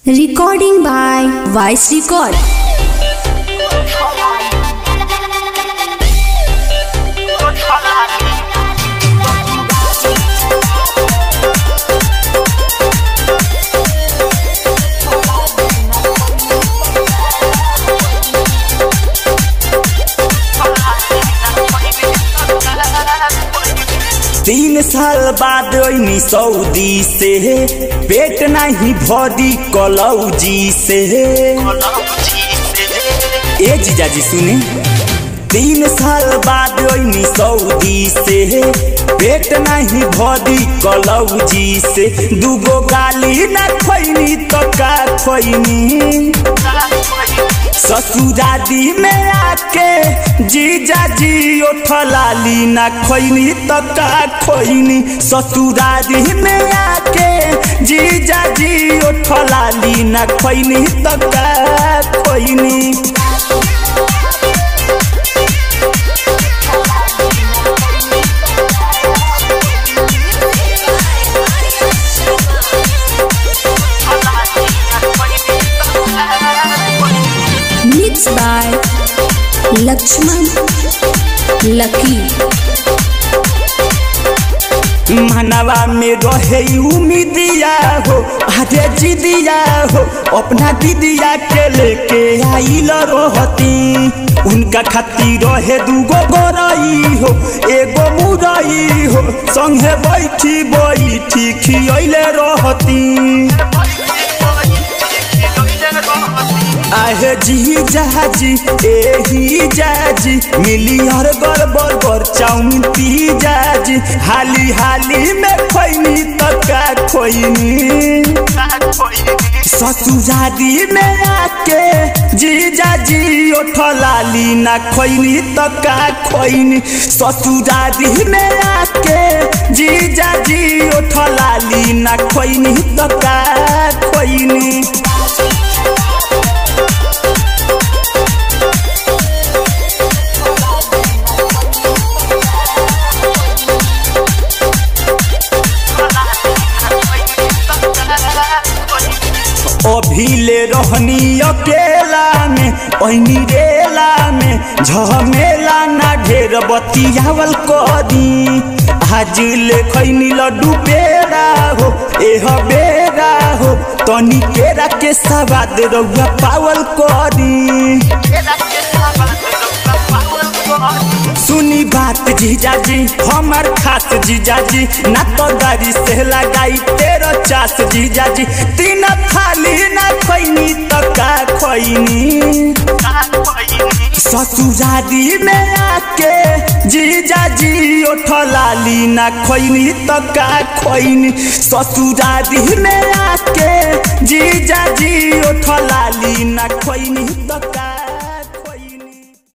Recording by Vice Record. तीन साल बाद ओइनी सऊदी से पेट नहीं भरी कलौजी से ए जीजाजी सुने तीन साल बाद ओइनी सऊदी से पेट नहीं भरी कलौजी से दूगो गाली ना खोइनी तो का खोइनी ससुरादी में आके जीजा जी ओठलाली ना खोइनी तो का खोइनी ससुरादी में आके जीजा जी ओठलाली ना खोइनी तो का खोइनी Mixed by Lakshman Lucky. मनवा में रहे उम्मीदिया हो अरे जिदिया हो अपना दीदिया के लेके आइल रहती उनका खातिर रहे दूगो गोरई हो एगो मुरई हो संगे बैठी बैठी खियले रहती आहे जी जाजी एही जाजी मिली हर गर बर्गर चाउमिन पी जाजी हाली हाली में खोइनी तो का खोइनी ससुरादी में आके जीजा जी ओठलाली ना खोइनी तो का खोइनी ससुरादी में आके जीजा जी ओठलाली ना खोइनी तो का खोइनी अभिले रहनी अकेला में ओहनी रेला में झमेला ना ढेर बतियावल कदी आज ले खैनी लड्डू पेड़ा हो एह बेरा हो तनी केरा के सवाद रउआ पावल कदी सुनी बात जीजाजी हमार खास जीजाजी ना तो गाड़ी से लगाई तेरो चास जीजाजी तीन थाली ना खोइनी तो का खोइनी ससुरादी में आके जीजाजी ओठलाली ना खोइनी तो का खोइनी ससुरादी में आके जीजाजी ओठलाली ना खोइनी तो का